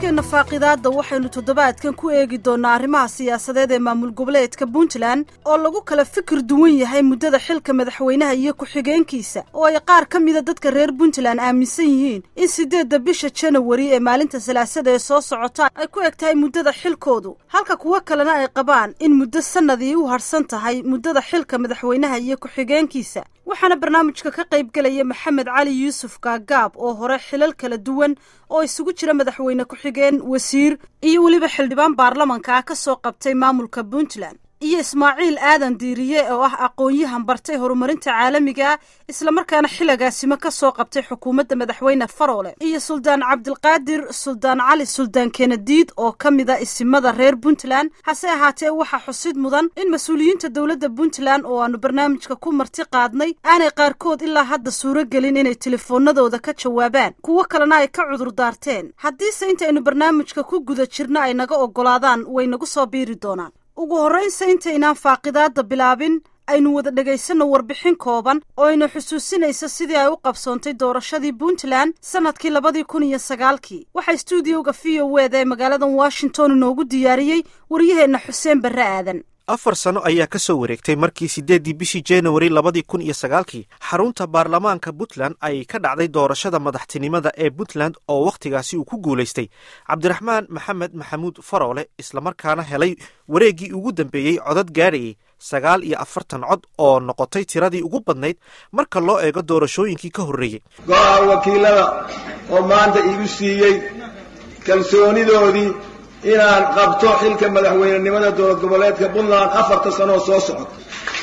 barnaamijkeenna faaqidaadda waxaynu toddobaadkan ku eegi doonnaa arrimaha siyaasadeed ee maamul goboleedka puntland oo lagu kala fikir duwan yahay muddada xilka madaxweynaha iyo ku-xigeenkiisa oo ay qaar ka mida dadka reer puntland aaminsan yihiin in siddeedda bisha janawari ee maalinta salaasada ee soo socota ay ku eg tahay muddada xilkoodu halka kuwo kalena ay qabaan in muddo sannadii u harsan tahay muddada xilka madaxweynaha iyo ku-xigeenkiisa waxaana barnaamijka ka qaybgelaya maxamed cali yuusuf gaagaab oo hore xilal kala duwan oo isugu jira madaxweyne ku-xigeen wasiir iyo weliba xildhibaan baarlamanka ah ka soo qabtay maamulka puntland iyo ismaaciil aadan diiriye oo ah aqoon-yahan bartay horumarinta caalamiga islamarkaana xilagaasimo ka soo qabtay xukuumadda madaxweyne faroole iyo suldaan cabdilqaadir suldaan cali suldaan kenadiid oo ka mida isimada reer puntland hase ahaatee waxaa xusid mudan in mas-uuliyiinta dowladda puntland oo aanu barnaamijka ku marti qaadnay aanay qaarkood ilaa hadda suuro gelin inay telefoonadooda ka jawaabaan kuwo kalena ay ka cudur daarteen haddiise intaynu barnaamijka ku guda jirna ay naga oggolaadaan way nagu soo biiri doonaan ugu horraynsa intaynaan faaqidaadda bilaabin aynu wada dhegaysanno warbixin kooban oo aynu xusuusinaysa sidii ay u qabsoontay doorashadii puntland sannadkii labadii kun iyo sagaalkii waxaa stuudioga v o weda ee magaaladan washington inoogu diyaariyey waryaheenna xuseen barre aadan afar sano ayaa ka soo wareegtay markii siddeeddii bishii januari labadii kun iyo sagaalkii xarunta baarlamaanka puntland ay ka dhacday doorashada madaxtinimada ee puntland oo wakhtigaasi uu ku guulaystay cabdiraxmaan maxamed maxamuud faroole islamarkaana helay wareeggii ugu dambeeyey codad gaadhayay sagaal iyo afartan cod oo noqotay tiradii ugu badnayd marka loo eego doorashooyinkii ka horreeyey go-a wakiilada oo maanta iigu siiyey kalsoonidoodii inaan qabto xilka madaxweynenimada dowlad goboleedka puntland afarta sanoo soo socota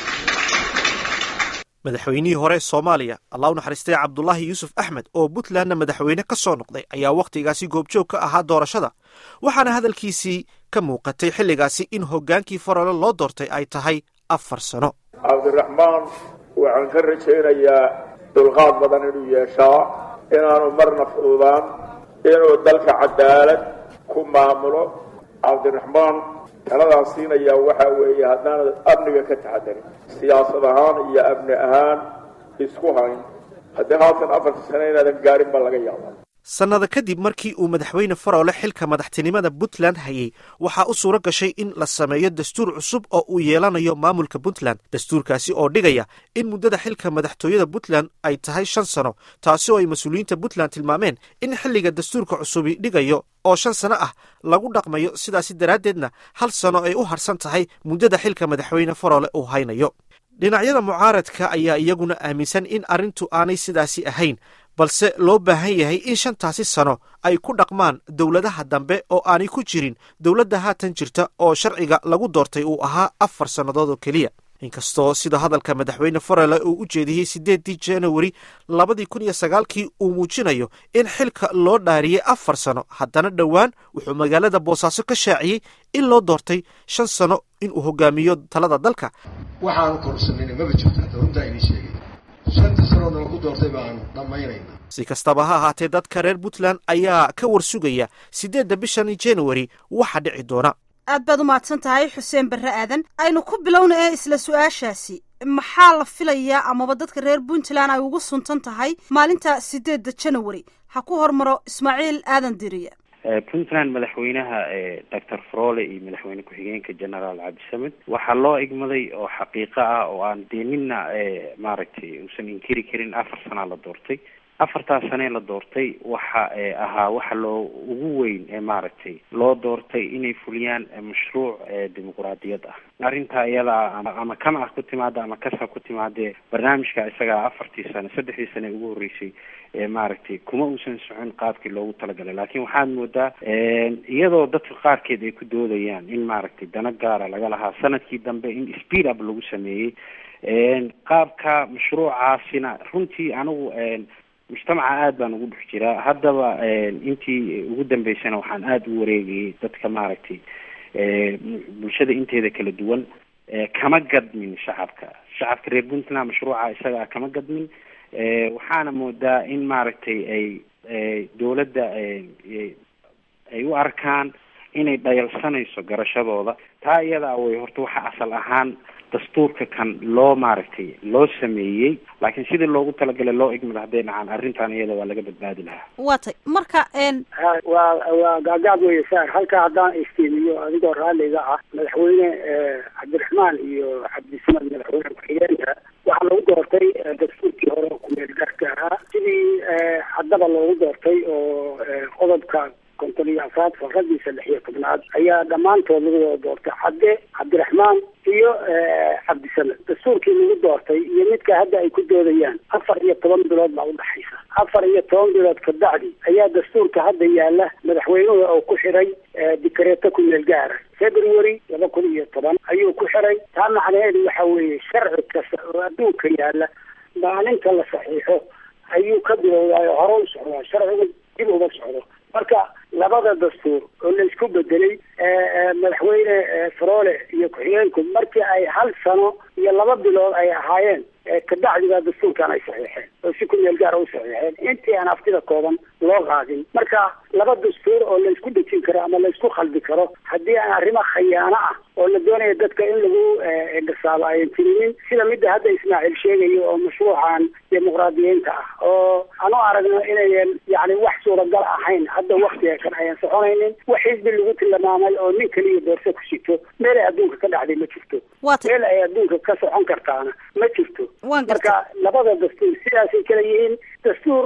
madaxweynihii hore soomaaliya allah u naxariistay cabdulaahi yuusuf axmed oo puntlandna madaxweyne ka soo noqday ayaa wakhtigaasi goobjoog ka ahaa doorashada waxaana hadalkiisii ka muuqatay xilligaasi in hoggaankii farole loo doortay ay tahay afar sano cabdiraxmaan waxaan ka rajaynayaa dulqaad badan inuu yeeshaa inaanu marna fududaan inuu dalka cadaalad ku maamulo cabdiraxmaan taladaan siinayaa waxaa weeye haddaanad amniga ka taxadarin siyaasad ahaan iyo amni ahaan isku hayn haddii haatan afarta sane inaadan gaarin baa laga yaabaa sannada kadib markii uu madaxweyne faroole xilka madaxtinimada puntland hayay waxaa u suuro gashay in la sameeyo dastuur cusub oo uu yeelanayo maamulka puntland dastuurkaasi oo dhigaya in muddada xilka madaxtooyada puntland ay tahay shan sano taasi oo ay mas-uuliyiinta puntland tilmaameen in xilliga dastuurka cusubi dhigayo oo shan sano ah lagu dhaqmayo sidaasi daraaddeedna hal sano ay u harsan tahay muddada xilka madaxweyne faroole uu haynayo dhinacyada mucaaradka ayaa iyaguna aaminsan in arrintu aanay sidaasi ahayn balse loo baahan yahay in shantaasi sano ay ku dhaqmaan dowladaha dambe oo aanay ku jirin dowladda haatan jirta oo sharciga lagu doortay uu ahaa afar sannadood oo keliya inkastoo sida hadalka madaxweyne farole uu u jeediyey siddeeddii janawari labadii kun iyo sagaalkii uu muujinayo in xilka loo dhaariyey afar sano haddana dhowaan wuxuu magaalada boosaaso ka shaaciyey in loo doortay shan sano inuu hogaamiyo talada dalka waxaanu korsanayna maba jirto hadda runtaa inii sheegay shantii sanoodna lagu doortay baanu dhammaynayna si kastaba ha ahaatee dadka reer puntland ayaa ka warsugaya siddeedda bishan januari waxa dhici doona aad baad u mahadsan tahay xuseen barre aadan aynu ku bilowna ee isla su-aashaasi maxaa la filayaa amaba dadka reer puntland ay ugu suntan tahay maalinta siddeedda janawari ha ku hormaro ismaaciil aadan diriye puntland madaxweynaha doctor frole iyo madaxweyne ku-xigeenka generaal cabdisamed waxaa loo igmaday oo xaqiiqo ah oo aan dee nina maaragtay uusan inkiri karin afar sanaa la doortay afartaas sanee la doortay waxa ahaa waxa loo ugu weyn ee maaragtay loo doortay inay fuliyaan mashruuc dimuquraadiyad ah arrintaa iyadaa ama kama ah ku timaada ama kasa ku timaadee barnaamijka isagaa afartii sane saddexdii sane ugu horreysay maaragtay kuma uusan socon qaabkii loogu talagalay laakiin waxaad moodaa iyadoo dadka qaarkeed ay ku doodayaan in maaragtay dana gaara laga lahaa sanadkii dambe in speed up lagu sameeyey qaabka mashruucaasina runtii anigu mujtamaca aada baan ugu dhex jiraa haddaba intii ugu dambeysana waxaan aada u wareegayay dadka maaragtay bulshada inteeda kala duwan kama gadmin shacabka shacabka reer puntland mashruuca isagaa kama gadmin waxaana moodaa in maaragtay ay dowladda ay u arkaan inay dhayalsanayso garashadooda taa iyadaa way horta waxa asal ahaan dastuurka kan loo maaragtay loo sameeyey laakiin sidii loogu talagalay loo igmada hadday dhacaan arrintan iyada waa laga badbaadi lahaa waa tay marka n waa waa gaagaab weye saar halka haddaan istiimiyo adigoo raalliga ah madaxweyne cabdiraxmaan iyo cabdisamad madaxweyne ku-xigeenka waxaa lagu doortay dastuurkii hore oo kumeel gaarka ahaa sidii haddaba loogu doortay oo qodobka konton iyo afaad faradiisa lix iyo tobnaad ayaa dhammaantood lagu wada doortay cadde cabdiraxmaan iyo cabdisamed dastuurkii lagu doortay iyo midka hadda ay ku doodayaan afar iyo toban bilood baa udhaxaysa afar iyo toban bilood kabacdi ayaa dastuurka hadda yaala madaxweynuhu oo ku xiray dikareeto ku meel gaara february laba kun iyo toban ayuu ku xiray taa macnaheedu waxa weeye sharci kasta oo adduunka yaala maalinta la saxiixo ayuu ka bilowdaayo hore u socdaa sharciga dib uma socdo marka labada dastuur oo la isku bedelay madaxweyne faroole iyo ku-xigeenku markii ay hal sano iyo laba bilood ay ahaayeen kabacdigaa dastuurkan ay saxiixeen oo si ku meel gaara u saxiixeen intii aan aftida kooban loo qaadin marka laba dastuur oo la isku dejin karo ama la isku khaldi karo haddii aan arrimo khayaano ah oo la doonaya dadka in lagu gasaabo ayan tirinin sida midda hadda ismaaciil sheegayo oo mashruucan dimuqraadiyiinta ah oo aan u aragno inayan yani wax suuragal ahayn hadda waktiga kan ayan soconaynin wax xisbi lagu tilmaamay oo nin keliya doorso ku sito meel ay adduunka ka dhacday ma jirto meel ay adduunka ka socon kartaana ma jirto marka labada dastuur sidaasay kala yihiin dastuur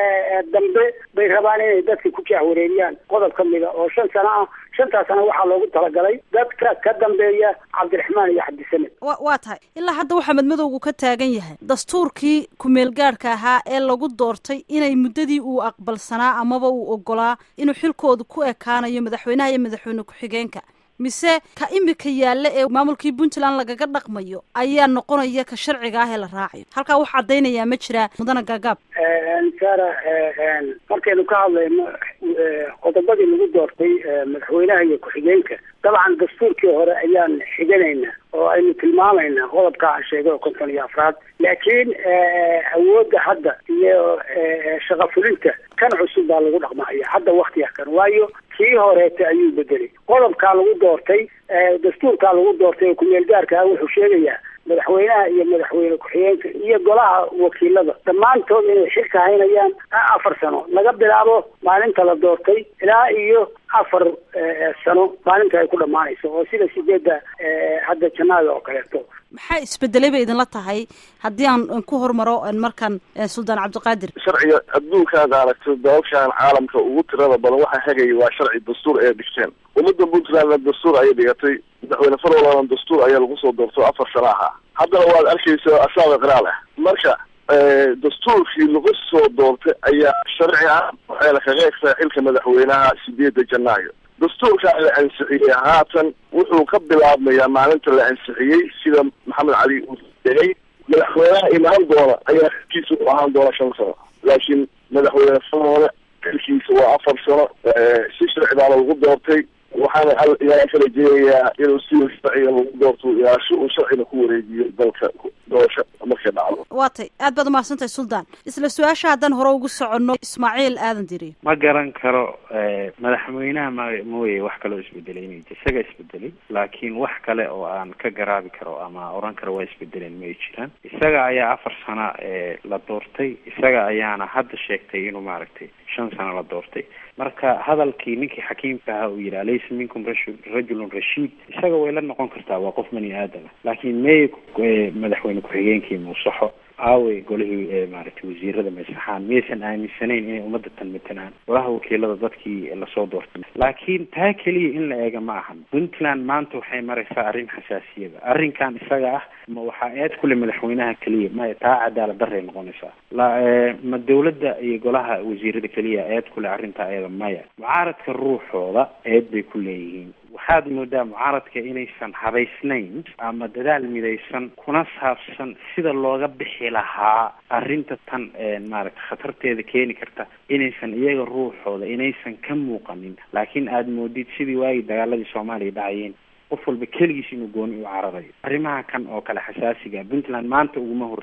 dambe bay rabaan inay dadka ku jahwareeriyaan qodob ka mida oo shan sano ah shantaas sana waxaa loogu talagalay dadka ka dambeeya cabdiraxmaan iyo cabdisamed wa waa tahay ilaa hadda waxaa madmadowgu ka taagan yahay dastuurkii kumeel gaadhka ahaa ee lagu doortay inay muddadii uu aqbalsanaa amaba uu ogolaa inuu xilkoodu ku ekaanayo madaxweynaha iyo madaxweyne ku-xigeenka mise ka imika yaalla ee maamulkii puntland lagaga dhaqmayo ayaa noqonaya ka sharciga ah ee la raacayo halkaa wax caddaynayaa ma jiraa mudana gaagaab sara markaynu ka hadlayno qodobadii lagu doortay madaxweynaha iyo ku-xigeenka dabcan dastuurkii hore ayaan xiganaynaa oo aynu tilmaamaynaa qodobka aan sheegay oo konton iyo afraad laakiin awoodda hadda iyo shaqa fulinta kan cusub baa lagu dhaqmahaya hadda waktiga kan waayo kii horeeta ayuu bedelay qodobkaa lagu doortay dastuurkaa lagu doortay oo kumeel gaarka ah wuxuu sheegayaa madaxweynaha iyo madaxweyne ku-xigeenka iyo golaha wakiilada dhammaantood inay xilka haynayaan afar sano laga bilaabo maalinta la doortay ilaa iyo afar sano maalinta ay ku dhammaanayso oo sida sideedda hadda janaada oo kaleeto maxaa isbedelay bay idinla tahay haddii aan ku hormaro markan suldaan cabdiqaadir sharciga adduunkaad aragto dalalkan caalamka ugu tirada badan waxaa hagaya waa sharci dastuur ay dhigteen ummadda puntlandna dastuur ayay dhigatay madaxweyne farolana dastuur ayaa lagu soo doorto afar sana ahaa haddana waad arkaysa asaaba qiraal ah marka dastuurkii lagu soo doortay ayaa sharci ah waxayna kaga egtaa xilka madaxweynaha sideedda janaayo dastuurkaa la ansixiyey haatan wuxuu ka bilaabmayaa maalinta la ansixiyey sida maxamed cali uu sheegay madaxweynaha imaan doona ayaa xilkiisa u ahaan doona shan sano laakiin madaxweyne faroole xilkiisa waa afar sano si sharci baana lagu doortay waxaana ilaahay kala jeegayaa inuu si sharciga lagu doorto ilaasho uu sharcina ku wareejiyo dalka doorasho markay dhacdo waa tay aad baad umahadsantahay suldaan isla su-aasha haddaan hore ugu soconno ismaaciil aadan diri ma garan karo madaxweynaha ma mooye wax kaloo isbedelay inay isaga isbedelay laakiin wax kale oo aan ka garaabi karo ama oran karo waa isbedeleen may jiraan isaga ayaa afar sana la doortay isaga ayaana hadda sheegtay inuu maaragtay shan sano la doortay marka hadalkii ninkii xakiimka ahaa uu yidhi alaysa minkum rajulun rashiid isaga way la noqon kartaa waa qof bani aadama laakiin mey madaxweyne ku-xigeenkii muusaxo aawey golihii maaragtay wasiirada maysaxaan miyaysan aaminsanayn inay ummadda tan matalaan golaha wakiilada dadkii lasoo doortay laakiin taa keliya in la eega ma ahan puntland maanta waxay maraysaa arrin xasaasiyada arrinkan isaga ah ma waxaa eed kule madaxweynaha keliya maya taa cadaalad daray noqonaysaa la ma dawladda iyo golaha wasiirada keliya eed kule arrintaa eeda maya mucaaradka ruuxooda eed bay ku leeyihiin waxaad moodaa mucaaradka inaysan habaysnayn ama dadaal midaysan kuna saabsan sida looga bixi lahaa arrinta tan maaragta khatarteeda keeni karta inaysan iyaga ruuxooda inaysan ka muuqanin laakiin aada moodid sidii waagii dagaaladii soomaaliya dhacayeen qof walba keligiis inuu gooni u cararayo arrimaha kan oo kale xasaasiga puntland maanta uguma horreyn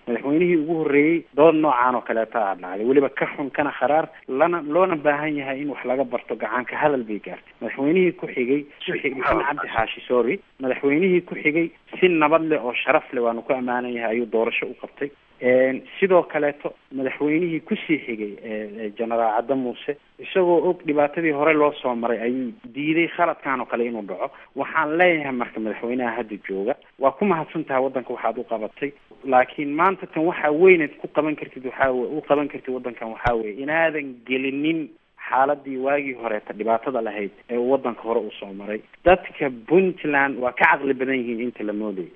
madaxweynihii ugu horreeyey dood noocaan oo kaleeta a dhacday weliba ka xun kana kharaar lana loona baahan yahay in wax laga barto gacanka hadal bay gaartay madaxweynihii ku xigay maxamed cabdi xaashi sorry madaxweynihii ku xigay si nabad leh oo sharaf leh waanu ku ammaanan yahay ayuu doorasho u qabtay sidoo kaleeto madaxweynihii kusii xigay genaraal cadde muuse isagoo og dhibaatadii hore loo soo maray ayuu diiday khaladkan oo kale inuu dhaco waxaan leeyahay marka madaxweynaha hadda jooga waa ku mahadsan tahay waddanka waxaad u qabatay laakiin maanta tan waxaa weyneed ku qaban kartid waxaa u qaban kartid waddankan waxaa weye inaadan gelinin xaaladii waagii horeeta dhibaatada lahayd ee uu waddanka hore uu soo maray dadka puntland waa ka caqli badan yihiin inta la moodayo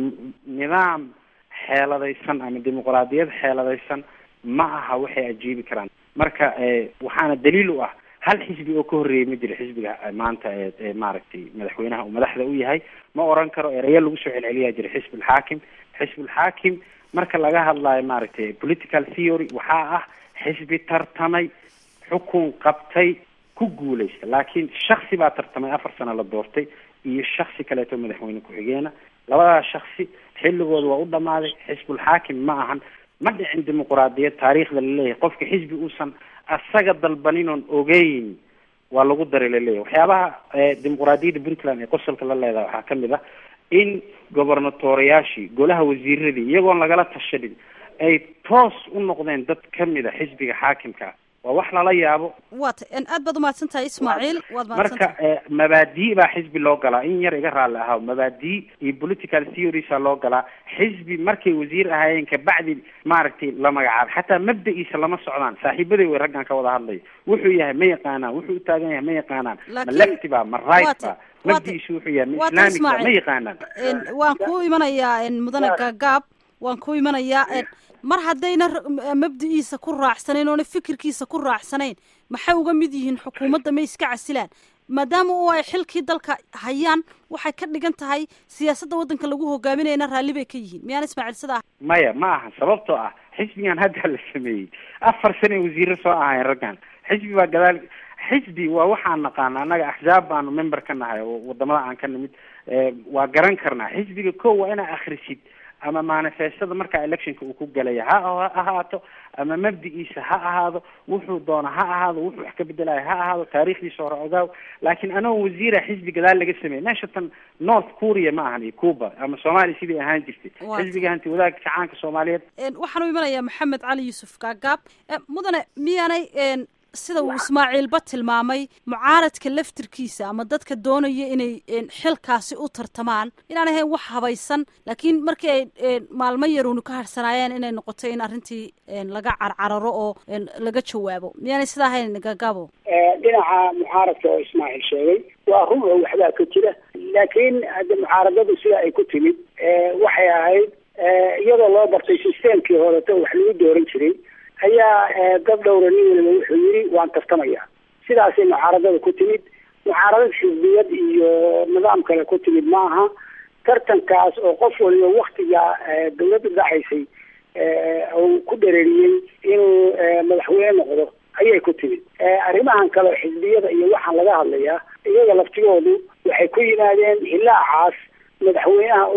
nidaam xeeladaysan ama dimuqraadiyad xeeladaysan ma aha waxay ajiibi karaan marka waxaana daliil u ah hal xisbi oo ka horreeyay ma jiro xisbiga maanta ee maaragtay madaxweynaha uu madaxda u yahay ma oran karo ereyo lagu soo celceliyaa jira xisbulxaakim xisbulxaakim marka laga hadlayo maaragtay political theory waxaa ah xisbi tartamay xukun qabtay ku guulaysta laakiin shaksi baa tartamay afar sano la doortay iyo shaksi kaleeto madaxweyne ku-xigeena labadaas shaksi xilligooda waa u dhamaaday xisbulxaakim ma ahan ma dhicin dimuqraadiyad taariikhda laleeyahay qofka xisbi uusan asaga dalbanin oon ogeyn waa lagu daray laleeyahay waxyaabaha dimuqraadiyadda puntland ee qosolka la leedahay waxaa kamid ah in gobernatoriyaashii golaha wasiiradii iyagoon lagala tashanin ay toos u noqdeen dad kamid a xisbiga xaakimka waa wax lala yaabo waata aad baad umahadsan tahay ismaaciil waad marka mabaadi baa xisbi loo galaa in yar iga raalli ahaa mabaadi iyo political theoriesaa loo galaa xisbi markay wasiir ahaayeen kabacdi maaragtay la magacaabay xataa mabda-iisa lama socdaan saaxiibaday way raggan ka wada hadlaya wuxuu yahay ma yaqaanaan wuxuu u taagan yahay ma yaqaanaan ma lefty ba ma right ba mabda-iisu wuxuu yahay ma islamic ba ma yaqaanaan waan ku imanayaa mudane gaagaab waan ku imanayaa mar haddayna mabda-iisa ku raacsanayn oona fikirkiisa ku raacsanayn maxay uga mid yihiin xukuumadda may iska casilaan maadaama oo ay xilkii dalka hayaan waxay ka dhigan tahay siyaasadda waddanka lagu hogaaminayna raalli bay ka yihiin miyaan ismaaciil sidaa maya ma aha sababtoo ah xisbigan hadda la sameeyey afar sane wasiiro soo ahayn raggan xisbi baa gadaal xisbi waa waxaan naqaana annaga axsaab baanu member ka nahay oo wadamada aan ka nimid waa garan karnaa xisbiga ko waa inaa akhrisid ama manifestada markaa electionka uu ku galaya ha ahaato ama mabdi-iisa ha ahaado wuxuu doona ha ahaado wuxuu wax ka bedelayo ha ahaado taariikhdiisa hore ogaaw laakiin anagoo wasiira xisbi gadaal laga sameeyey meesha tan north korea ma ahan iyo cuba ama soomaaliya sidai ahaan jirtay xisbiga hanti wadaagka kacaanka soomaaliyeed waxaan u imanayaa maxamed cali yuusuf gaagaab mudane miyaanay sida uu ismaaciilba tilmaamay mucaaradka laftirkiisa ama dadka doonaya inay xilkaasi u tartamaan inaan ahayn wax habaysan laakiin markii ay maalmo yaruunu ka harsanaayeen inay noqoto in arrintii laga carcararo oo laga jawaabo miyaanay sidaa ahayn gagaabo dhinaca mucaaradka oo ismaaciil sheegay waa run oo waxbaa ka jira laakiin hadda mucaaradadu sida ay ku timid waxay ahayd iyadoo loo bartay systemkii horeto wax lagu dooran jiray ayaa dad dhowra nin waliba wuxuu yidhi waan tartamaya sidaasay mucaaradada ku timid mucaaradad xisbiyad iyo nidaam kale ku timid maaha tartankaas oo qof waliba waktiga dawladda dhacaysay uu ku dhereeriyey inuu madaxweyne noqdo ayay ku timid arrimahan kale xisbiyada iyo waxaan laga hadlayaa iyaga laftigoodu waxay ku yimaadeen hilaacaas madaxweynaha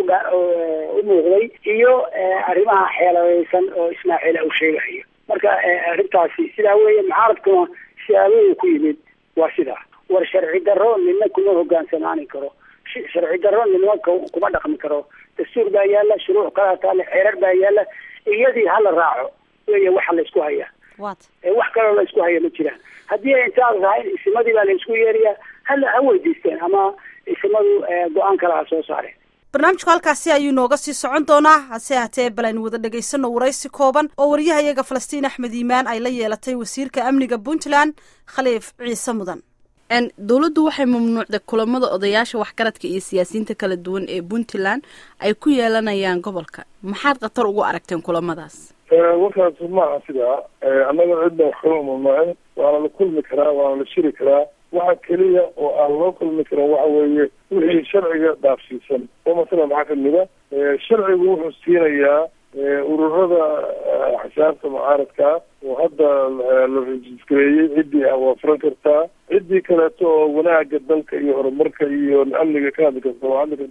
u muuqday iyo arrimaha xeeladaysan oo ismaaciil uu sheegahayo marka arrintaasi sidaa weeye mucaaradkuna siyaabaduu ku yimid waa sidaa war sharci darro nina kuma hogaansamaani karo sharci darro nina kuma dhaqmi karo dastuur baa yaala shuruuc kalaa taale xeerar baa yaala iyadii hala raaco weeye waxa laysku hayaa wax kaloo la isku haya ma jiraan haddii ay intaad rahayn isimadii baa la isku yeerayaa hala ha weydiisteen ama isimadu go-aan kale ha soo saareen barnaamijku halkaasi ayuu nooga sii socon doonaa hase haatee bal aynu wada dhegaysano waraysi kooban oo waryahayaga falastiin axmed iimaan ay la yeelatay wasiirka amniga puntland khaliif ciise mudan dowladdu waxay mamnuucday kulamada odayaasha waxgaradka iyo siyaasiyiinta kala duwan ee puntland ay ku yeelanayaan gobolka maxaad khatar ugu aragteen kulamadaas warkaas maaha sidaa annaga cidna wax kama mamnuucin waana la kulmi karaa waana la shiri karaa waxa keliya oo aan loo kulmi karin waxa weeye wixii sharciga dhaafsiisan oo masala maxaa kamida sharcigu wuxuu siinayaa ururada axsaabta mucaaradka oo hadda la rejisgareeyey ciddii ah waa furan kartaa ciddii kaleeto oo wanaaga dalka iyo horumarka iyo amniga ka hadli karta waa hadli kartaa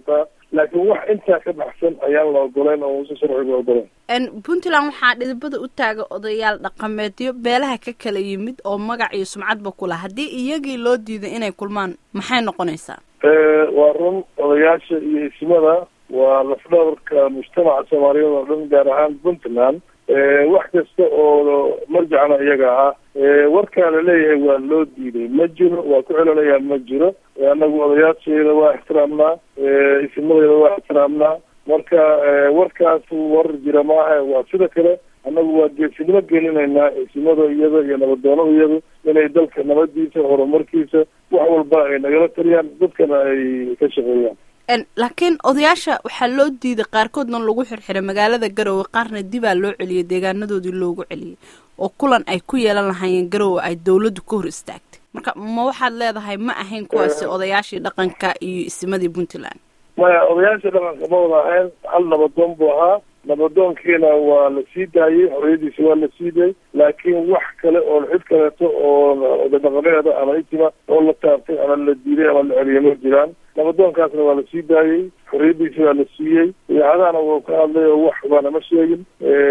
laakiin wax intaa ka baxsan ayaan la ogoleyn oo uusan sharciga ogoleyn puntland waxaa dhidibada u taaga odayaal dhaqameedyo beelaha ka kala yimid oo magac iyo sumcadba ku laha haddii iyagii loo diiday inay kulmaan maxay noqonaysaa waa run odayaasha iyo ismada waa lafdhabarka mujtamaca soomaaliyeed oo dhan gaar ahaan puntland wax kasta oo marjacna iyaga ah warkaa la leeyahay waa loo diiday ma jiro waa ku celinayaa ma jiro anagu odayaasheeda waa ixtiraamnaa ismadeeda waa ixtiraamnaa marka warkaas war jira maaha waa sida kale annagu waa geesinimo gelinaynaa isimada iyada iyo nabadoonada iyadu inay dalka nabadiisa horumarkiisa wax walba ay nagala taliyaan dadkana ay ka shaqeeyaan laakiin odayaasha waxaa loo diiday qaarkoodna lagu xirxiray magaalada garowe qaarna dibaa loo celiyay deegaanadoodii loogu celiyay oo kulan ay ku yeelan lahaayeen garowe ay dawladdu ka hor istaagtay marka ma waxaad leedahay ma ahayn kuwaasi odayaashii dhaqanka iyo isimadii puntland maya odayaasha dhaqanka ma wada ahayn hal nabadoon buu ahaa nabadoonkiina waa la sii daayey xorriyadiisa waa la sii daayey laakiin wax kale oo cid kaleeto oo odadhaqameeda ama itima oo la taabtay ama la diiday ama la celiyay ma jiraan nabadoonkaasna waa la sii daayey xorriyadiisa waa la siiyey idaacadahana wuu ka hadlay oo wax baana ma sheegin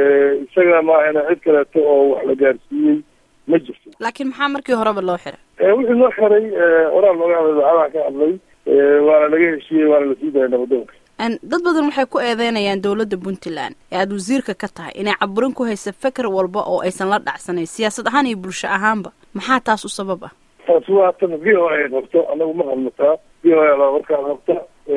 isaga maahana cid kaleeto oo wax la gaarsiiyey ma jirto laakiin maxaa markii horeba loo xiray wixii loo xiray horaa looga hadlay idaacadaha ka hadlay waana laga heshiiyey waana lasii daayay nabadoonka dad badan waxay ku eedeynayaan dowladda puntland ee aada wasiirka ka tahay inay caburin ku haysa feker walba oo aysan la dhacsanayn siyaasad ahaan iyo bulsho ahaanba maxaa taas u sabab ah taasi waa tan v o a qabto anagu ma hadlataa v o a baa warkaa qabta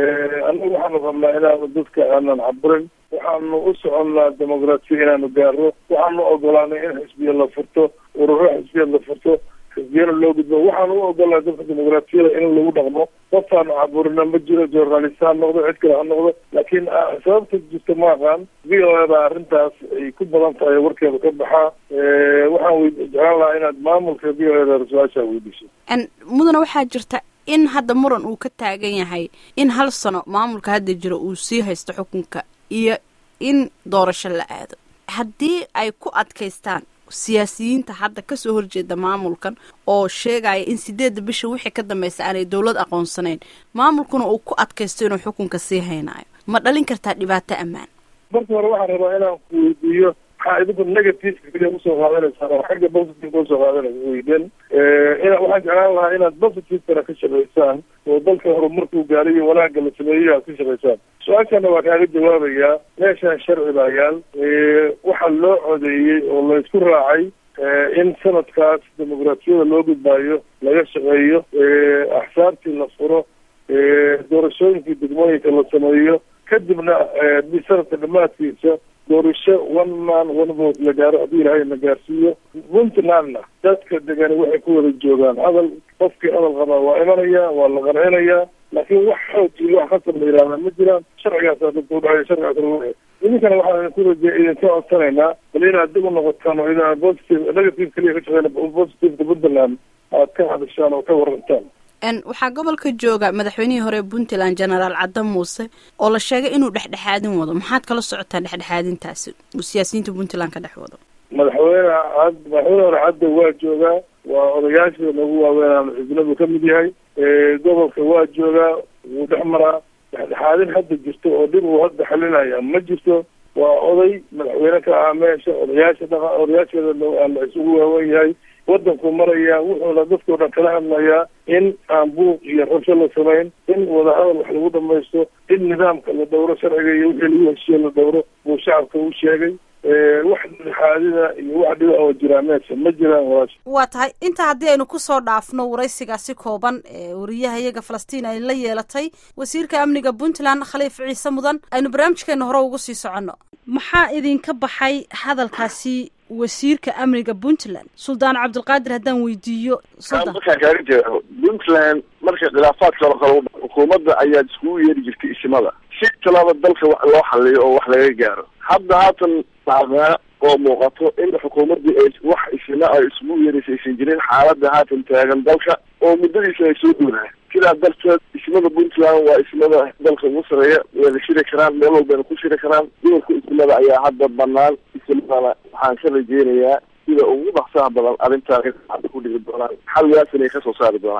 anagu waxaanu rabnaa inaanu dadka aanan caburin waxaanu u soconnaa dimuqraasiya inaanu gaaro waxaanu ogolaanay in xisbiya la furto ururo xisbiya la furto xisbiyana loo gudbo waxaanu u ogolnay dadka dimuqraasiyada in lagu dhaqmo qoftaanu caburina ma jiro journalist ha noqdo cid kale ha noqdo laakiin sababta jirta ma aqaan v o a baa arrintaas ay ku badan tahay warkeeda ka baxaa waxaan w jeclaan lahaa inaad maamulka v o a da su-aashaa weydiiso mudana waxaa jirta in hadda muran uu ka taagan yahay in hal sano maamulka hadda jira uu sii haysto xukunka iyo in doorasho la aado haddii ay ku adkaystaan siyaasiyiinta hadda kasoo horjeeda maamulkan oo sheegaya in sideedda bisha wixii ka dambeysa aanay dowlad aqoonsanayn maamulkuna uu ku adkaysto inuu xukunka sii haynaayo ma dhalin kartaa dhibaato ammaan marka hore waxaan rabaa inaan ku weydiiyo maxaa idinku negative keliya usoo qaadanaysaan oo xagga positive usoo qaadanaysa weyden ina waxaan jeclaan lahaa inaad positivekana ka shaqaysaan oo dalka horumarkuu gaalay iyo wanaagga la sameeyo aad ka shaqaysaan su-aashana waa kaaga jawaabayaa meeshaan sharci baa yaal waxaa loo codeeyey oo la isku raacay in sanadkaas dimuqraasiyada loo gudbaayo laga shaqeeyo axsaabtii la furo doorashooyinkii degmooyinka la sameeyo kadibna sanadka dhamaadkiisa doorasho one man one vote la gaaro haddii ilaahay na gaarsiiyo puntlandna dadka degani waxay ku wada joogaan hadal qofkii hadal qabaa waa imanaya waa la qancinayaa laakiin wax xoog iyo wax khasab la yihahdaa ma jiraan sharcigaasaa dadka udhacaya sharcigaas lagu idinkana waxaan idinku raje idinka codsanaynaa bal inaad dib u noqotaan oo idin positive negative keliya ka shaqeyna positiveka puntland aad ka hadashaan oo ka warantaan waxaa gobolka jooga madaxweynihii hore puntland genaraal cadda muuse oo la sheegay inuu dhexdhexaadin wado maxaad kala socotaan dhexdhexaadintaasi uu siyaasiyiinta puntland ka dhex wado madaxweyne cad madaxweyne hore cadda waa joogaa waa odayaashii nagu waaweynaan xisnadu ka mid yahay gobolka waa joogaa wuu dhex maraa dhexdhexaadin hadda jirto oo dhib uu hadda xalinaya ma jirto waa oday madaxweyne ka ah meesha odayaasha dhaqa odayaasheeda la isugu waawen yahay waddanku maraya wuxuuna dadkao dhan kala hadlayaa in aan buuq iyo rabsho la samayn in wadahadal wax lagu dhamaysto in nidaamka la dhowro sharciga iyo wixii lagu heshiiye la dhowro buu shacabka u sheegay wax dhexaadida iyo wax dhiba oo jiraa meesha ma jiraan walaasha waa tahay intaa haddii aynu kusoo dhaafno waraysigaasi kooban ee wariyaha iyaga falastiin ay la yeelatay wasiirka amniga puntland khaliif ciise mudan aynu barnaamijkeena hore ugu sii soconno maxaa idinka baxay hadalkaasi wasiirka amniga puntland suldaan cabdilqaadir haddaan weydiiyo markaan kaaga jeedo puntland marka khilaafaadka la qabo xukuumadda ayaad iskugu yeeri jirtay isimada si talaaba dalka wax loo xaliyo oo wax laga gaaro hadda haatan taagnaa oo muuqato in xukuumaddii ay wax isima ay isugu yeeraysa aysan jirin xaaladda haatan taagan dalka oo muddadiisa ay soo dhowdahay sidaa darteed ismada puntland waa ismada dalka ugu sareeya wayna shiri karaan meel walbayna ku shiri karaan dumarka ismada ayaa hadda banaan ismadana waxaan ka rajeynayaa sida ugu dhaqsaha badan arrintaan ku dhigi doonaan xalgaas inay kasoo saari doonaan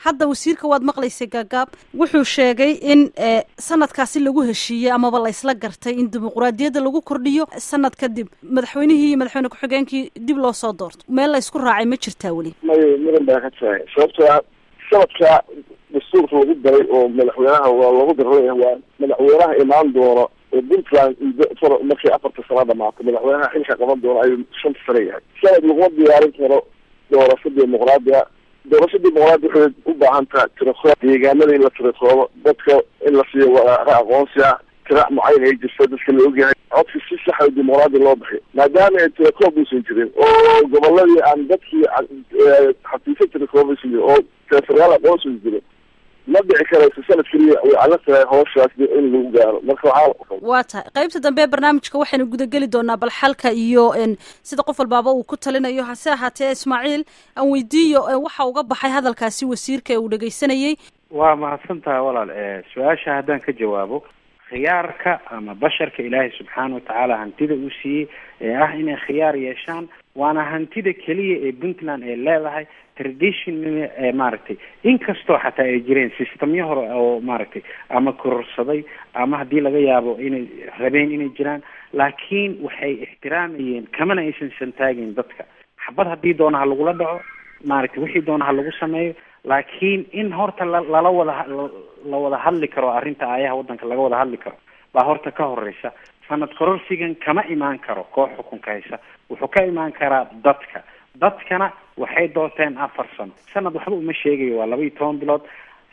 hadda wasiirka waad maqlaysay gaagaab wuxuu sheegay in sanadkaasi lagu heshiiyey amaba laysla gartay in dimuquraadiyadda lagu kordhiyo sanad kadib madaxweynihii iyo madaxweyne ku-xigeenkii dib loo soo doorto meel laysku raacay ma jirtaa weli may mudan baa ka tahay sababtoa sanadka dastuurka lagu daray oo madaxweynaha waa lagu daraya waa madaxweynaha imaan doono oo puntland markii afarta sano dhamaatay madaxweynaha xilka qaban doono ayuu shanta sano yahay sanad laguma diyaarin karo doorasho dimuqraadiya doorasho dimuqraadi waxay u baahan taha tirakoob deegaanada in la tirakoobo dadka in la siiyo waraaqo aqoonsi ah tirac mucayan ay jirto dadka la ogyahay codka si saxa dimuqraadi loo bixiyo maadaama ay tirakoob uusan jirin oo goboladii aan dadkii xafiisyo tirakoob aysan jirin oo telefonaal aqoonsi usan jirin ma dhici karayso sanad keliya way adag tahay hawshaas in lagu gaaro marka waxaa waa tahay qaybta dambe ee barnaamijka waxaynu gudageli doonaa bal xalka iyo sida qof walbaaba uu ku talinayo hase ahaatee ismaaciil aan weydiiyo waxa uga baxay hadalkaasi wasiirka ee uu dhegeysanayey waa mahadsantaha walaal su-aasha haddaan ka jawaabo khiyaarka ama basharka ilaahay subxaana watacaala hantida uu siiyey ee ah inay khiyaar yeeshaan waana hantida keliya ee puntland ay leedahay traditional ee maaragtay inkastoo xataa ay jireen systemyo hore oo maaragtay ama kororsaday ama haddii laga yaabo inay rabeen inay jiraan laakiin waxay ixtiraamayeen kamana aysan santaagin dadka xabad haddii doona ha lagula dhaco maaragtay wixii doona ha lagu sameeyo laakiin in horta la lala wada la wada hadli karo arrinta aayaha waddanka laga wada hadli karo baa horta ka horeysa sanad kororsigan kama imaan karo koox xukunka haysa wuxuu ka imaan karaa dadka dadkana waxay doorteen afar sano sanad waxba uma sheegayo waa laba iyo toban bilood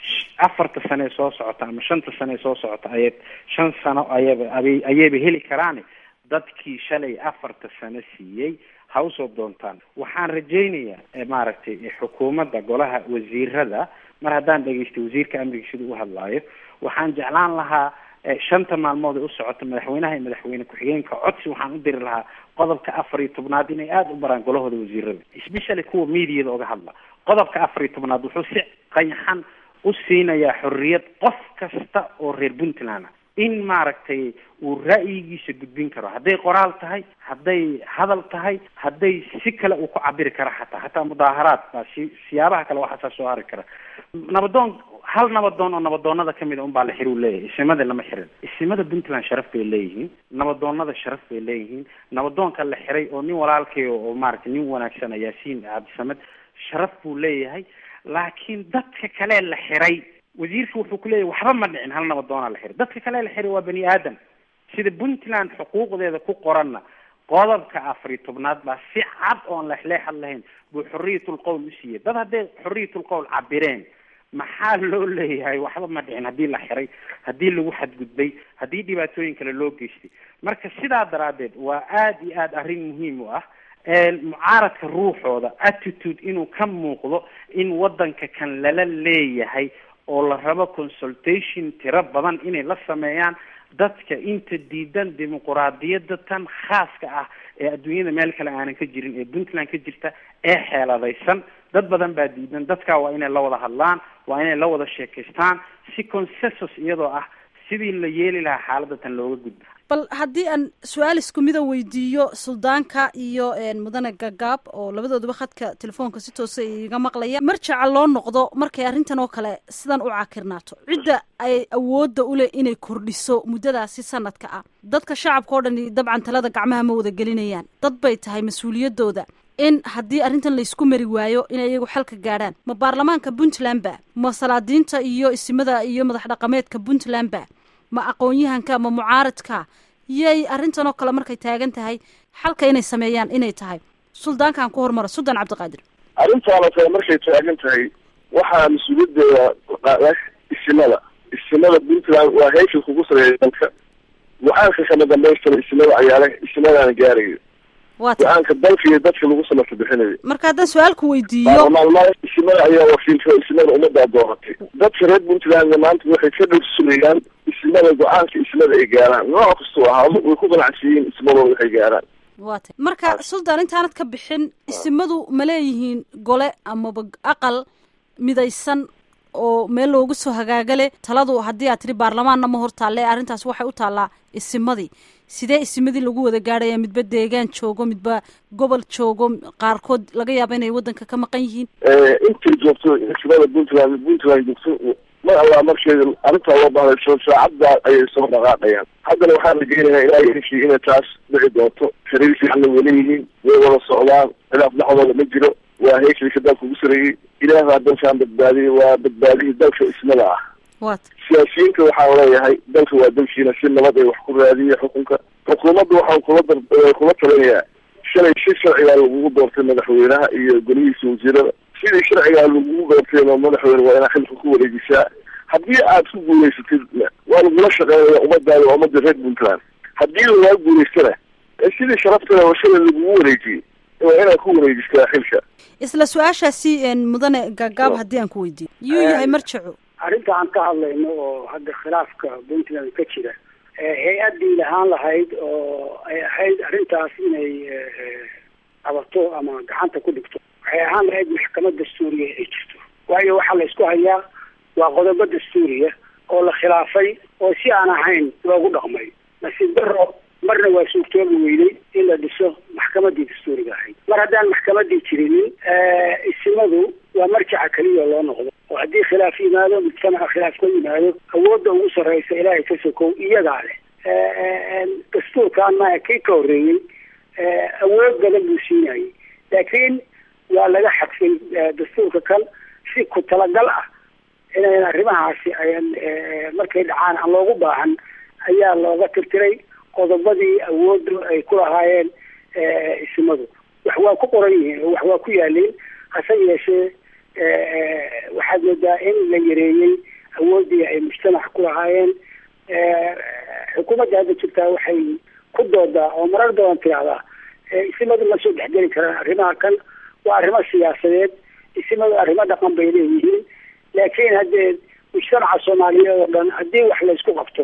afarta sane ee soo socota ama shanta sane ee soo socota ayay shan sano ayaba abay ayayba heli karaani dadkii shalay afarta sano siiyey ha usoo doontaan waxaan rajaynayaa maaragtay xukuumadda golaha wasiirada mar haddaan dhegaystay wasiirka amniga sida u hadlaayo waxaan jeclaan lahaa shanta maalmood ee u socota madaxweynaha iyo madaxweyne ku-xigeenka codsi waxaan u diri lahaa qodobka afar iyo tobnaad inay aada u baraan golahooda wasiirada especially kuwa mediada oga hadla qodobka afar iyo tobnaad wuxuu si qayaxan u siinayaa xorriyad qof kasta oo reer puntland ah in maaragtay uu ra'yigiisa gudbin karo hadday qoraal tahay hadday hadal tahay hadday si kale uu ku cabiri kara xataa hataa mudaaharaad baa si siyaabaha kale waxaasaa soo hari kara nabadoon hal nabadoon oo nabadoonada kamid a un baa la xiri u leeyahay isimada lama xirin isimada puntland sharaf bay leeyihiin nabadoonada sharaf bay leeyihiin nabadoonka la xiray oo nin walaalkay oo maaragtay nin wanaagsan yaasiin cabdisamed sharaf buu leeyahay laakiin dadka kale la xiray wasiirka wuxuu ku leeyahy waxba ma dhicin hal nabadoonaa la xiray dadka kale la xiray waa bani aadam sida puntland xuquuqdeeda ku qoranna qodobka afar iyo tobnaad baa si cad oon lexleexad lahayn buu xorriyatul qowl u siiyey dad hadday xorriyatul qowl cabireen maxaa loo leeyahay waxba ma dhicin haddii la xiray haddii lagu xadgudbay haddii dhibaatooyin kale loo geystay marka sidaa daraaddeed waa aada iyo aada arrin muhiim u ah mucaaradka ruuxooda attitude inuu ka muuqdo in waddanka kan lala leeyahay oo la rabo consultation tiro badan inay la sameeyaan dadka inta diidan dimuquraadiyadda tan khaaska ah ee adduunyada meel kale aanan ka jirin ee puntland ka jirta ee xeeladaysan dad badan baa diidan dadkaa waa inay la wada hadlaan waa inay la wada sheekaystaan si consensus iyadoo ah sidii la yeeli lahaa xaaladda tan looga gudbo bal haddii aan su-aal isku mida weydiiyo suldaanka iyo mudane gagaab oo labadooduba khadka telefoonka si toosa iga maqlaya marjaca loo noqdo markay arrintan oo kale sidan u cakirnaato cidda ay awoodda uleh inay kordhiso muddadaasi sanadka ah dadka shacabka oo dhani dabcan talada gacmaha ma wada gelinayaan dad bay tahay mas-uuliyaddooda in haddii arrintan laysku mari waayo inay iyagu xalka gaadhaan ma baarlamaanka puntland ba ma salaadiinta iyo isimada iyo madax dhaqameedka puntland ba ma aqoon-yahanka ma mucaaradka yay arrintan oo kale markay taagan tahay xalka inay sameeyaan inay tahay suldaankaan ku hormara suldaan cabdiqaadir arrintaana kale markay taagan tahay waxaa mas-uuliyadeeda qaada isimada isimada puntland waa heesha kugu sareeya dalka go-aanka kama dambaystana isimada ayaale isimadaana gaarayo go-aanka dalka iyo dadka lagu samarta bixinayo marka haddaan su-aalku weydiiyo baarlamaanmada isimada ayaa wakiilka isimada ummaddaa dooratay dadka reer puntlandna maanta waxay ka dhowrsulayaan isimada go-aanka isimada ay gaaraan nooc kastuu ahaado way ku qanacsiiyiin ismadooda waxay gaaraan waa tay marka suldaan intaanad ka bixin isimadu ma leeyihiin gole amaba aqal midaysan oo meel loogu soo hagaagale taladu haddii aad tiri baarlamaanna ma hor taalle arrintaas waxay u taallaa isimadii sidee isimadii lagu wada gaadhaya midba deegaan joogo midba gobol joogo qaarkood laga yaaba inay waddanka ka maqan yihiin intay joogto isimada puntland puntland joogto mar allaa markeeda arrintaa loo bahdayso saacaddaa ayay soo dhaqaaqayaan haddana waxaan rajeynayaa ilaahay heshii inay taas dhici doonto xiriir fiicanna way leeyihiin way wada socdaan khilaaf dhexdooda ma jiro waa heeshiisa dalka ugu sareeyey ilaah baa dalkaan badbaadiyey waa badbaadihii dalka ismada ah wat siyaasiyiinta waxaan leeyahay dalka waa dalkiina si nabad ay wax ku raadiya xukunka xukuumadda waxaan kula dar kula talinayaa shalay si sharcigaa lagugu doortay madaxweynaha iyo golihiisa wasiirada sidii sharcigaa lagugu doortayno madaxweyne waa inaa xilka ku wareejisaa haddii aad ku guulaysatid waa lagula shaqeynaya ummadaada waa ummadda reer puntland haddii lagaa guulaystana sidii sharaftada oo shalay lagugu wareejiyey waa inaad ku wareejistaa xilka isla su-aashaasi mudane gaagaab haddii aan ku weydiiyo yuu yahay marjaco arrinta aan ka hadlayno oo hadda khilaafka puntland ka jira hay-addii lahaan lahayd oo ay ahayd arrintaas inay qabato ama gacanta ku dhigto waxay ahaan lahayd maxkamad dastuuriya ay jirto waayo waxaa la isku hayaa waa qodobo dastuuriya oo la khilaafay oo si aan ahayn loogu dhaqmay nasiib daro marna waa suurtoobi weynay in la dhiso maxkamadii dastuuriga ahayd mar haddaan maxkamadii jirinin isimadu waa marjaca keliya loo noqdo oo haddii khilaaf yimaado mujtamaca khilaaf ka yimaado awoodda ugu sarreysa ilaahay ka sokow iyagaa leh dastuurkan maa kii ka horreeyey awood badan buu siinayay laakiin waa laga xadfay dastuurka kan si ku talagal ah inayn arrimahaasi ayan markay dhacaan aan loogu baahan ayaa looga tirtiray qodobadii awoodda ay ku lahaayeen isimadu wax waa ku qoran yihiin oo wax waa ku yaaliin hase yeeshee waxaad moodaa in la yareeyey awooddii ay mujtamaca ku lahaayeen xukuumadda hadda jirtaa waxay ku doodaa oo marar badan tiraahdaa isimadu ma soo dhexgeli karaan arrimaha kan waa arrimo siyaasadeed isimadu arrimo dhaqan bay leeyihiin laakiin haddee mujtamaca soomaaliyeed oo dhan haddii wax laysku qabto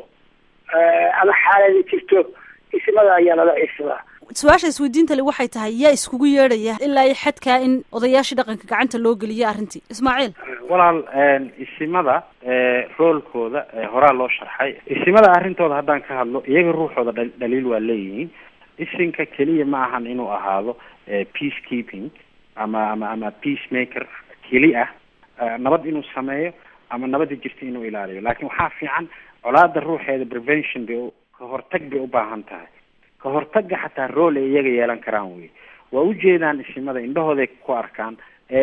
ama xaaladi jirto isimada ayaa lala ciirsadaa su-aasha isweydiinta le waxay tahay yaa iskugu yeedhaya ilaa iyo xadkaa in odayaashii dhaqanka gacanta loo geliyo arrintii ismaaciil walaal isimada roolkooda horaa loo sharxay isimada arrintooda haddaan ka hadlo iyaga ruuxooda dha dhaliil waa leeyihiin isinka keliya ma ahan inuu ahaado peace keeping ama ama ama peace maker keli ah nabad inuu sameeyo ama nabadda jirta inuu ilaaliyo laakiin waxaa fiican colaada ruuxeeda prevention bay ka hortag bay u baahan tahay ka hortaga xataa rool ay iyaga yeelan karaan wey waa ujeedaan isimada indhahooday ku arkaan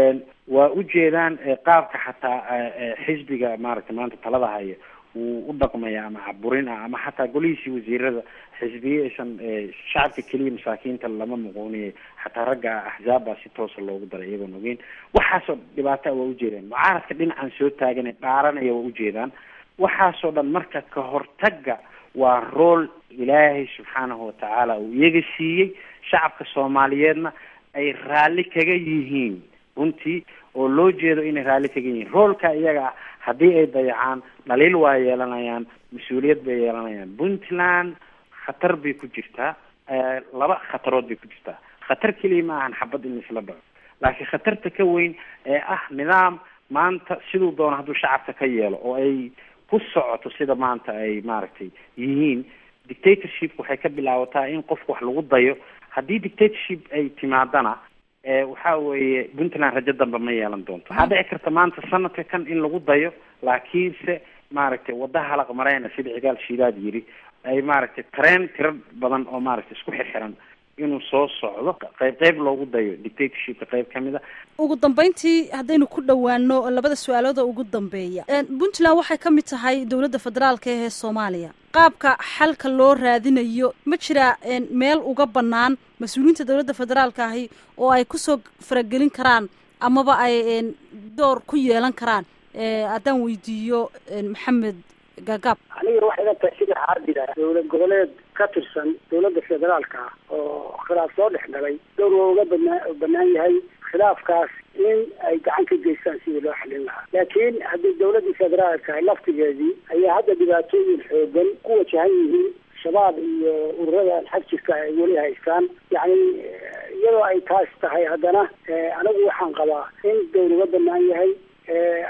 waa ujeedaan qaabka xataa xisbiga maaragtay maanta talada haya wuu u dhaqmaya ama caburin ah ama xataa golihiisii wasiirada xisbiye aysan shacabka keliya masaakiinta lama muquuniye xataa ragga axzaabba si toosa loogu daray iyagoon ogeyn waxaasoo dhibaata waa ujeedaan mucaaradka dhinacan soo taagan dhaaranaya waa ujeedaan waxaasoo dhan marka ka hortaga waa rool ilaahay subxaanahu watacaala uu iyaga siiyey shacabka soomaaliyeedna ay raalli kaga yihiin runtii oo loo jeedo inay raalli kaga yihiin roolka iyaga ah haddii ay dayacaan dhaliil waa yeelanayaan mas-uuliyad bay yeelanayaan puntland khatar bay ku jirtaa laba khatarood bay ku jirtaa khatar keliya ma ahan xabad in laisla dhaco laakiin khatarta ka weyn ee ah nidaam maanta siduu doono hadduu shacabka ka yeelo oo ay ku socoto sida maanta ay maaragtay yihiin dictatorship waxay ka bilaabataa in qofka wax lagu dayo haddii dictatorship ay timaadana waxa weeye puntland rajo dambe ma yeelan doonto waxaa dhici karta maanta sanadka kan in lagu dayo laakiinse maaragtay wadda halaq mareyna sida cigaal shiidaad yiri ay maaragtay tareen tiro badan oo maaragtay isku xirxiran inuu soo socdo qayb qayb loogu dayo dictatorshipka qayb kamid a ugu dambeyntii haddaynu ku dhowaano labada su-aalooda ugu dambeeya puntland waxay ka mid tahay dowladda federaalka ee soomaaliya qaabka xalka loo raadinayo ma jiraa meel uga bannaan mas-uuliyiinta dowladda federaalka ahi oo ay kusoo faragelin karaan amaba ay door ku yeelan karaan haddaan weydiiyo maxamed gaagaab aniga waxay la tahay sida caadila dowlad goboleed ka tirsan dowladda federaalka ah oo khilaaf soo dhex galay dowr waa uga banaa banaan yahay khilaafkaas in ay gacan ka geystaan sidii loo xalin lahaa laakiin haddii dowladdii federaalka ahay laftigeedii ayaa hadda dhibaatooyin xoogan ku wajahan yihiin shabaab iyo ururada xag jirka ay weli haystaan yacni iyadoo ay taas tahay haddana anigu waxaan qabaa in dowr uga banaan yahay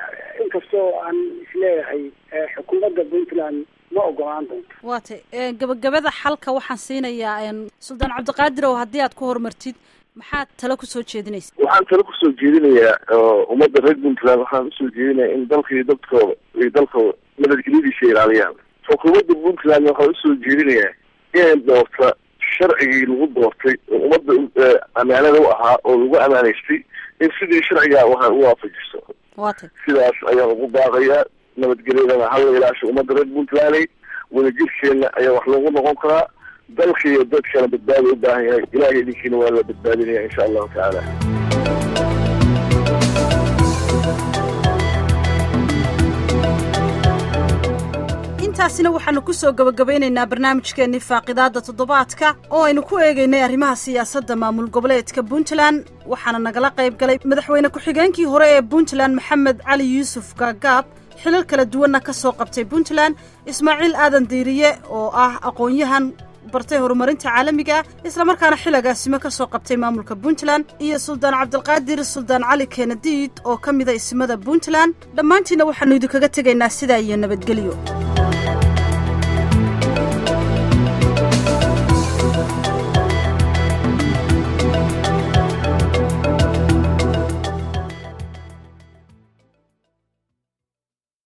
inkastoo aan isleeyahay xukuumadda puntland ma ogolaan doonto waatay gabagabada xalka waxaan siinayaa suldaan cabdiqaadir ow haddii aad ku horumartid maxaad talo kusoo jeedinaysa waxaan talo kusoo jeedinayaa ummadda reer puntland waxaan usoo jeedinayaa in dalka iyo dadkooda iyo dalkooda nabadgelyadiisa ilaaliyaan xukuumadda puntland waxaan usoo jeedinayaa inay doorta sharcigii lagu doortay oo ummadda amaanada u ahaa oo lagu amaanaystay in sidii sharcigaa waxa u waafajiso waatay sidaas ayaan ugu baaqayaa nabadgelyadana hala ilaasho ummadda reer puntland wadajirkeena ayaa wax loogu noqon karaa dalka iyo dadkana badbaada u baahan yahay ilahay idinkiina waa la badbaadinaya insha allahu tacaala intaasina waxaanu ku soo gabagabeynaynaa barnaamijkeennii faaqidaadda toddobaadka oo aynu ku eegaynay arrimaha siyaasadda maamul goboleedka puntland waxaana nagala qayb galay madaxweyne ku-xigeenkii hore ee puntland maxamed cali yuusuf gaagaab xilal kala duwanna ka soo qabtay puntland ismaaciil aadan diiriye oo ah aqoon-yahan bartay horumarinta caalamiga ah islamarkaana xilagaasimo ka soo qabtay maamulka puntland iyo suldaan cabdilqaadir suldaan cali keenadiid oo ka mida isimada puntland dhammaantiinna waxaannu idinkaga tegaynaa sidaa iyo nabadgelyo